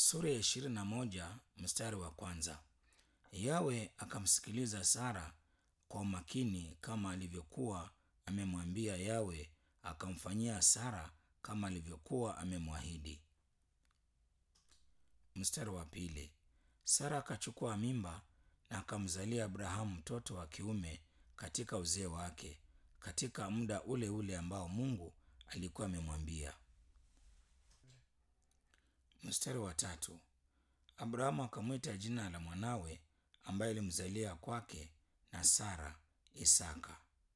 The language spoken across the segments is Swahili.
sura ya ishirini na moja mstari wa kwanza. Yawe akamsikiliza Sara kwa umakini kama alivyokuwa amemwambia Yawe, akamfanyia Sara kama alivyokuwa amemwahidi. Mstari wa pili. Sara akachukua mimba na akamzalia Abrahamu mtoto wa kiume katika uzee wake, katika muda ule ule ambao Mungu alikuwa amemwambia. Mstari wa tatu. Abrahamu akamwita jina la mwanawe ambaye alimzalia kwake na Sara Isaka.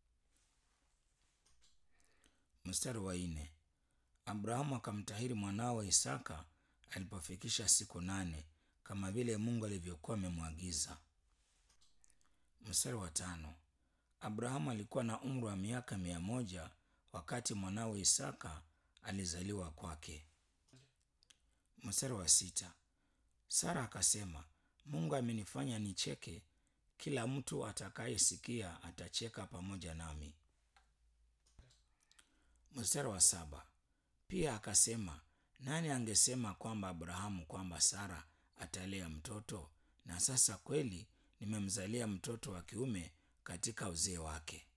Mstari wa nne. Abrahamu akamtahiri mwanawe Isaka alipofikisha siku nane kama vile Mungu alivyokuwa amemwagiza. Mstari wa tano. Abrahamu alikuwa na umri wa miaka mia moja wakati mwanawe Isaka alizaliwa kwake. Mstari wa sita. Sara akasema, Mungu amenifanya nicheke, kila mtu atakayesikia atacheka pamoja nami. Mstari wa saba. Pia akasema, nani angesema kwamba Abrahamu kwamba Sara atalea mtoto? Na sasa kweli nimemzalia mtoto wa kiume katika uzee wake.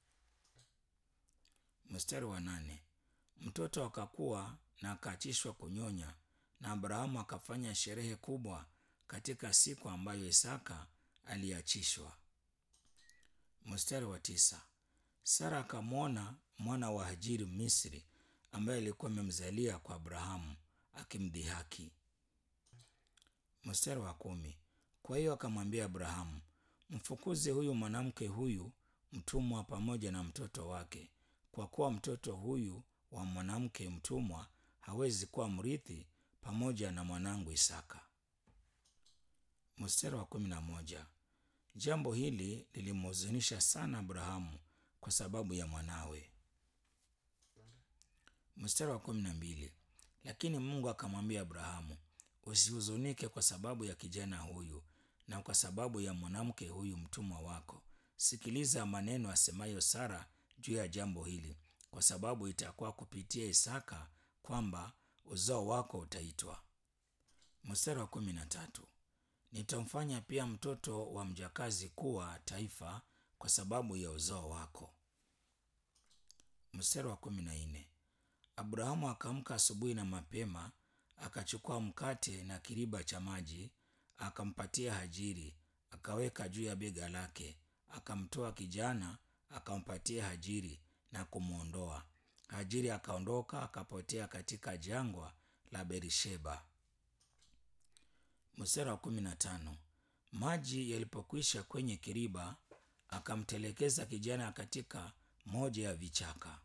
Mstari wa nane. Mtoto akakuwa na akaachishwa kunyonya, na Abrahamu akafanya sherehe kubwa katika siku ambayo Isaka aliachishwa. Mstari wa tisa. Sara akamwona mwana wa Hajiri Misri ambaye alikuwa amemzalia kwa Abrahamu akimdhihaki. Mstari wa kumi. Kwa hiyo akamwambia Abrahamu, mfukuze huyu mwanamke huyu mtumwa pamoja na mtoto wake, kwa kuwa mtoto huyu wa mwanamke mtumwa hawezi kuwa mrithi pamoja na mwanangu Isaka. Mstari wa kumi na moja. Jambo hili lilimhuzunisha sana Abrahamu kwa sababu ya mwanawe. Mstari wa kumi na mbili. Lakini Mungu akamwambia Abrahamu, usihuzunike kwa sababu ya kijana huyu na kwa sababu ya mwanamke huyu mtumwa wako. Sikiliza maneno asemayo Sara juu ya jambo hili, kwa sababu itakuwa kupitia Isaka kwamba uzao wako utaitwa. Mstari wa kumi na tatu. Nitamfanya pia mtoto wa mjakazi kuwa taifa kwa sababu ya uzao wako. Mstari wa kumi na nne. Abrahamu akaamka asubuhi na mapema, akachukua mkate na kiriba cha maji, akampatia Hajiri, akaweka juu ya bega lake, akamtoa kijana, akampatia Hajiri na kumwondoa. Hajiri akaondoka akapotea katika jangwa la Berisheba. Mstari wa kumi na tano. Maji yalipokwisha kwenye kiriba, akamtelekeza kijana katika moja ya vichaka.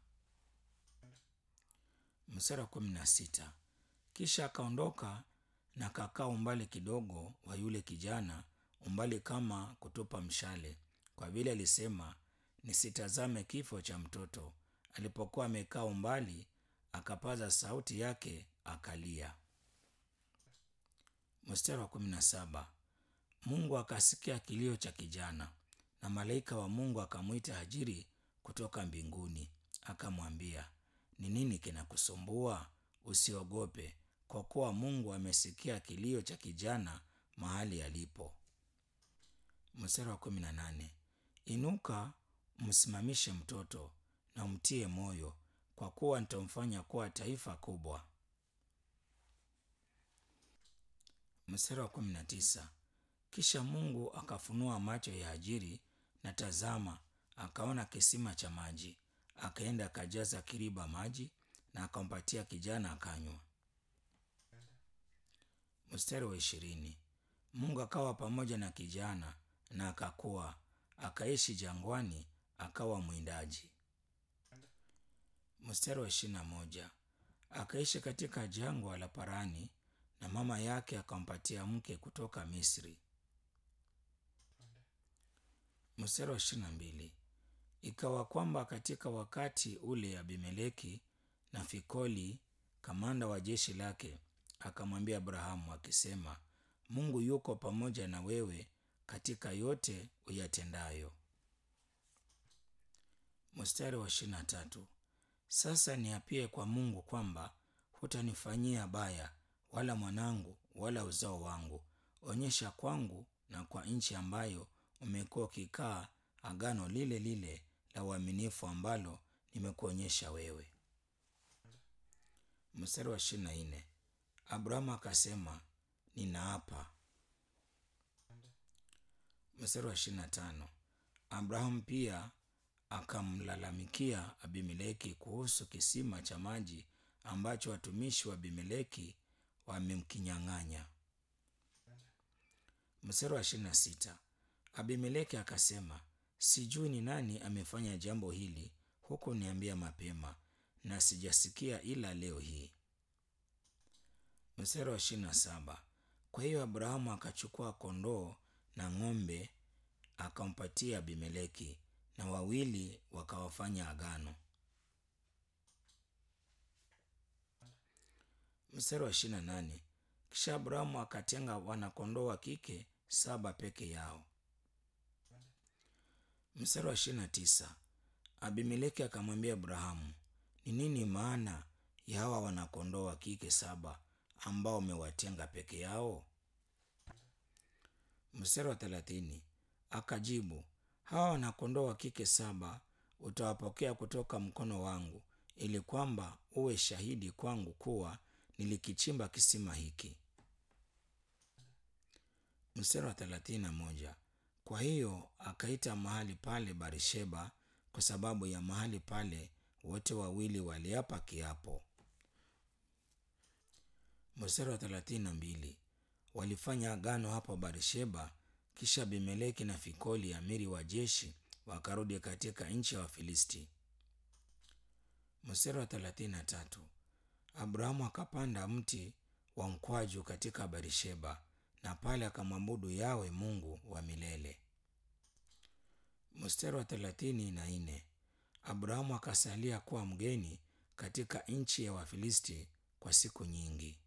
Mstari wa kumi na sita. Kisha akaondoka na kakaa umbali kidogo wa yule kijana, umbali kama kutupa mshale, kwa vile alisema, nisitazame kifo cha mtoto. Alipokuwa amekaa umbali, akapaza sauti yake akalia. Mstari wa kumi na saba. Mungu akasikia kilio cha kijana, na malaika wa Mungu akamwita Hajiri kutoka mbinguni, akamwambia, ni nini kinakusumbua? Usiogope, kwa kuwa Mungu amesikia kilio cha kijana mahali alipo. Mstari wa kumi na nane. Inuka, msimamishe mtoto na umtie moyo, kwa kuwa nitamfanya kuwa taifa kubwa. Mstari wa kumi na tisa. Kisha Mungu akafunua macho ya Hajiri, na tazama, akaona kisima cha maji. Akaenda akajaza kiriba maji na akampatia kijana akanywa. Mstari wa ishirini. Mungu akawa pamoja na kijana na akakuwa, akaishi jangwani, akawa mwindaji. Mstari wa ishirini na moja. Akaishi katika jangwa la Parani, na mama yake akampatia mke kutoka Misri. Mstari wa ishirini na mbili. Ikawa kwamba katika wakati ule Abimeleki na Fikoli kamanda wa jeshi lake akamwambia Abrahamu akisema, Mungu yuko pamoja na wewe katika yote uyatendayo. Mstari wa ishirini na tatu. Sasa niapie kwa Mungu kwamba hutanifanyia baya, wala mwanangu wala uzao wangu. Onyesha kwangu na kwa nchi ambayo umekuwa ukikaa agano lile lile la uaminifu ambalo nimekuonyesha wewe. Mstari wa ishirini na nne Abrahamu akasema ninaapa. Mstari wa ishirini na tano Abrahamu pia akamlalamikia Abimeleki kuhusu kisima cha maji ambacho watumishi wa Abimeleki wamemkinyang'anya. Mstari wa ishirini na sita Abimeleki akasema, sijui ni nani amefanya jambo hili, huku niambia mapema, na sijasikia ila leo hii. Mstari wa ishirini na saba kwa hiyo Abrahamu akachukua kondoo na ng'ombe akampatia Abimeleki, na wawili wakawafanya agano. Mstari wa ishirini na nane kisha Abrahamu akatenga wanakondoo wa kike saba peke yao. Mstari wa ishirini na tisa Abimeleki akamwambia Abrahamu, ni nini maana ya hawa wanakondoo wa kike saba ambao umewatenga peke yao? Mstari wa thelathini akajibu, hawa wanakondoo wa kike saba utawapokea kutoka mkono wangu, ili kwamba uwe shahidi kwangu kuwa nilikichimba kisima hiki. Mstari wa thelathini na moja kwa hiyo akaita mahali pale Barisheba, kwa sababu ya mahali pale wote wawili waliapa kiapo. Mstari wa thelathini na mbili walifanya agano hapo Barisheba. Kisha Abimeleki na Fikoli amiri wa jeshi wakarudi katika nchi ya Wafilisti. Mstari wa thelathini na tatu Abrahamu akapanda mti wa mkwaju katika Barisheba, na pale akamwabudu Yawe Mungu wa milele. Mstari wa thelathini na nne Abrahamu akasalia kuwa mgeni katika nchi ya Wafilisti kwa siku nyingi.